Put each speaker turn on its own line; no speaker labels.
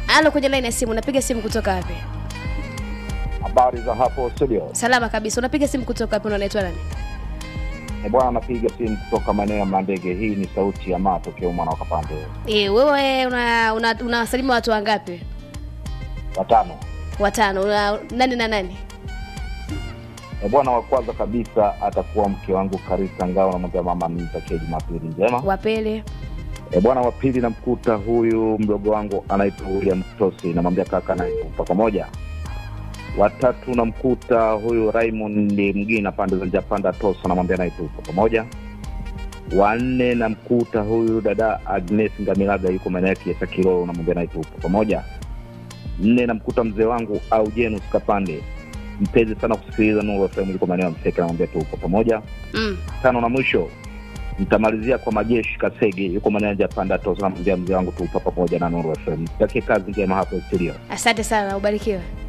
Halo, kwenye line ya simu, unapiga simu kutoka wapi?
Habari za hapo studio.
Salama kabisa. Unapiga simu kutoka wapi? na Unaitwa nani?
E bwana, napiga simu kutoka maeneo ya Mandege. Hii ni sauti ya matokeo mwana wa Kapande
Eh, wewe una una, unawasalimu watu wangapi?
watano.
Watano. Una, nani na nani?
E bwana, wa kwanza kabisa atakuwa mke wangu Karisa Ngao, namwambia mama nimtakie Jumapili njema.
Wapele.
E bwana, wa pili namkuta huyu mdogo wangu anaitwa William Tosi, namwambia kaka naye tupo pamoja. Watatu namkuta huyu Raymond Mgina pande za Japanda Tosa, namwambia naye tupo pamoja. Wanne namkuta huyu dada Agnes Ngamilaga yuko maeneo ya Kiesa Kilolo, namwambia naye tupo pamoja. Nne namkuta mzee wangu Aujenus Kapande, mpenzi sana kusikiliza Nuru FM, yuko maeneo ya Mseke, namwambia tupo pamoja
Mm.
tano na mwisho nitamalizia kwa majeshi Kasege yuko maeneo ya Panda Tosa, namwambia mzee wangu tupa pamoja na Nuru FM. Takie kazi njema hapo studio.
Asante sana, ubarikiwe.